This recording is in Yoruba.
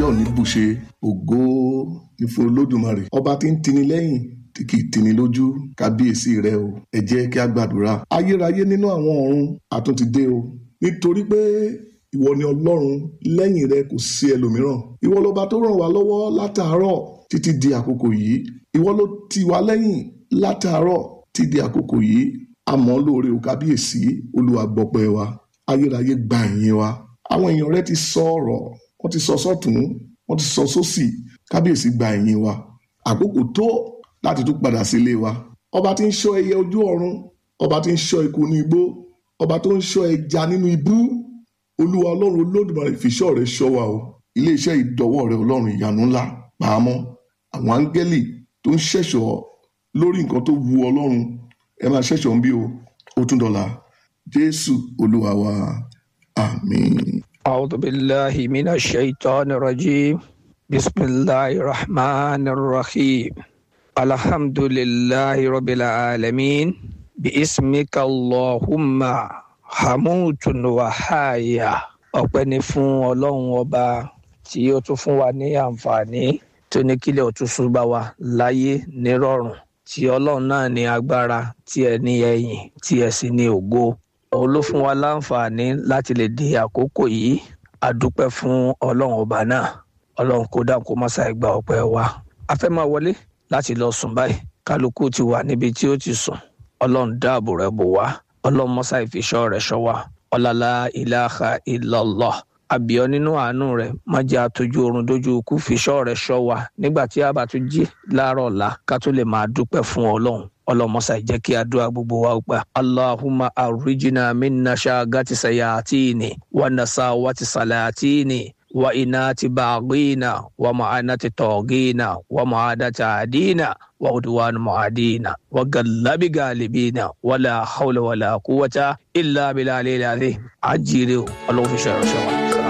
ò ní bùṣe ògo ní fún olódùmarè ọba tí ń tini lẹ́yìn tí kì í tini lójú kábíyèsí rẹ o ẹ jẹ́ kí a gbàdúrà ayérayé nínú àwọn ọ̀run àtúntì dé o nítorí pé ìwọ ni ọlọ́run lẹ́yìn rẹ kò sí ẹlòmíràn ìwọ lọba tó ràn wá lọ́wọ́ látàárọ̀ títí di àkókò yìí ìwọ ló tì wá lẹ́yìn látàárọ̀ títí di àkókò yìí àmọ́ lóore ò kábíyèsí olúwa gbọpẹ́ wa ayérayé gba ìyìn wa àwọn èèyàn rẹ ti sọ ọ̀rọ̀ wọ́n ti sọ sọ́tún wọ́n ti sọ sósì kábíyèsí gba ìyìn wa àkókò tó láti tún padà sílé wa ọba tí ń ṣọ́ ẹyẹ ojú ọ̀run ọba tí ń ṣọ́ eku ní igbó ọba tó ń ṣọ́ ẹja nínú ibú olúwa ọlọ́run olódùmarè fìṣọ́ rẹ ṣọ́ wa o iléeṣẹ́ ìdọ́wọ́ rẹ ọlọ́run ìyanu ńlá pàmò àwọn áńgẹ́lì tó ń ṣẹ̀ṣọ́ lórí nǹkan tó wu ọlọ́run ẹ máa ṣẹ̀ṣọ́ ń bí o ó tún dọ̀la jésù olúwa wa àmín. أعوذ بالله من الشيطان الرجيم بسم الله الرحمن الرحيم الحمد لله رب العالمين باسمك اللهم حموت وحايا ọpẹ́ ni fún ọlọ́run ọba tí ó tún fún wa ní àǹfààní tó ní kílẹ̀ òtúnṣu bá wa láyé nírọ̀rùn tí ọlọ́run náà ní agbára tí ẹ ní ẹ̀yìn tí ẹ sì ní ògo òun ló fún wa láǹfààní láti lè di àkókò yìí a dúpẹ́ fún ọlọ́run ọba náà ọlọ́run kó dáhùn kó má ṣàì gba ọpẹ́ wa a fẹ́ máa wọlé láti lọ sùn báyìí kálukú ti wà níbi tí ó ti sùn ọlọ́run dáàbò rẹ̀ bò wá ọlọ́run mọ́sá ìfiṣọ́ rẹ̀ ṣọ́ wa ọ̀làlá ìlàhà ìlọ́lọ́ àbíọ́ nínú àánú rẹ̀ má jẹ́ àtọ́jú oorun dójú ikú fiṣọ́ rẹ̀ ṣọ́ wa nígbà tí a bá tún jí láàárọ̀ ọ̀la ká tó lè máa dúpẹ́ fún ọlọ́run ọlọmọsà jẹ́ kí àdúrà gbogbo wa gbà allahumma arrijina minna shagati sayatini wa nasawati salatini wa inati baghina wa ma'anati togina wa ma'adati adina wa udwan mu'adina wa gallabi galibina wala hawla wala quwwata illa billahi al-azim ajire ọlọ́run fi ṣe ìránṣẹ́ wa.